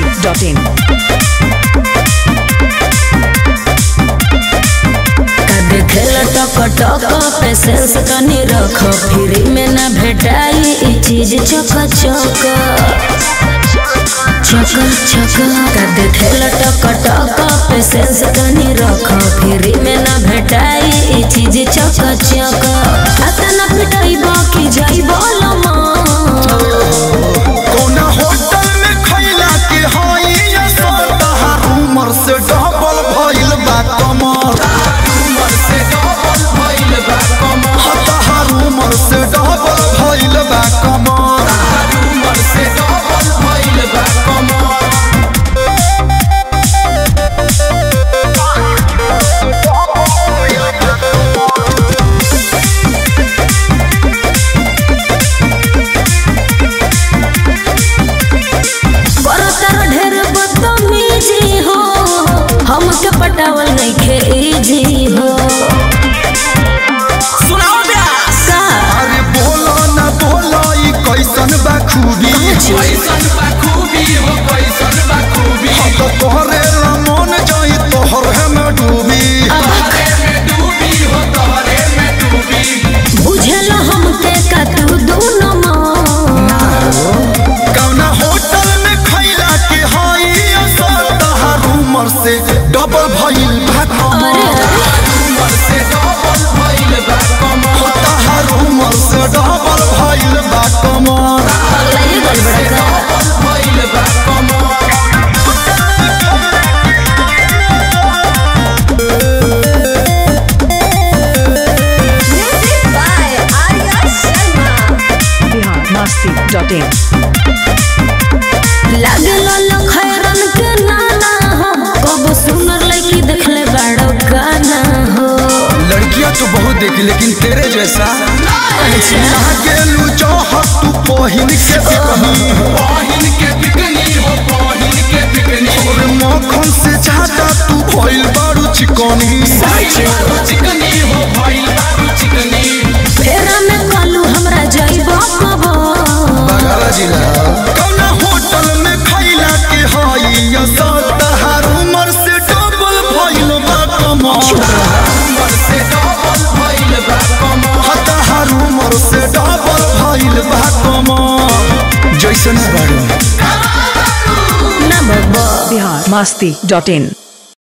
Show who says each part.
Speaker 1: masti.in.
Speaker 2: देखेला टक टक पेशेंस तनी रख फ्री में ना भेटाई ई चीज चक चक चक चक का देखेला टक टक पेशेंस तनी रख फ्री में ना भेटाई ई चीज चक चक अतना पिटाई बाकी जाई बोलमा
Speaker 3: कौना होटल में खैला के हई असरहा उमर से डबल भइल बा कमर उमर से डबल भइल बा कमर हतहर उमर से डबल भइल बा कमर उमर से डबल भइल बा कमर
Speaker 2: बरतर ढेर बदतमीजी हो हमके पटावल नइखे इजी हो
Speaker 3: सुनाओ ब्यास
Speaker 2: का
Speaker 3: अरे बोलो ना बोलो ई कैसन बा खूबी
Speaker 2: कैसन
Speaker 3: बा खूबी हो कैसन बा खूबी हम तो तोहरे रमन जाई तोहरे में डूबी तोहरे में डूबी हो तोहरे में डूबी
Speaker 2: बुझल हमके का तू दोनों माँ
Speaker 3: कौना होटल में खैला के हई असर तहार उमर से डबल भइल बा
Speaker 2: अरे
Speaker 3: कमर उमर से डबल भइल बा कमर तहार उमर से डबल भइल बा कमर
Speaker 2: पगलाइए गल बड़ा का
Speaker 3: डबल भइल बा कमर
Speaker 1: Bihar masti.in.
Speaker 2: लागे लाल खैरन के नाना हो कब सुनर लड़की देखले बड़ो गाना हो
Speaker 3: लड़कियां तो बहुत देखी लेकिन तेरे जैसा
Speaker 2: अच्छा
Speaker 3: गेलू चाहत तू पहिन के बिकनी पहिन के बिकनी हो पहिन के बिकनी और मक्खन से ज्यादा तू भइल बारू चिकनी चिकनी हो भइल बारू चिकनी
Speaker 2: फेरा में कालू हमरा जाइबो कबो
Speaker 3: बगल जिला कौना होटल में खैला के हई असर तहार उमर से डबल भइल बा कमर उमर से डबल भइल बा कमर तहार उमर से डबल भइल बा कमर जैसन बारू
Speaker 2: ना बाबा
Speaker 1: Bihar masti.in.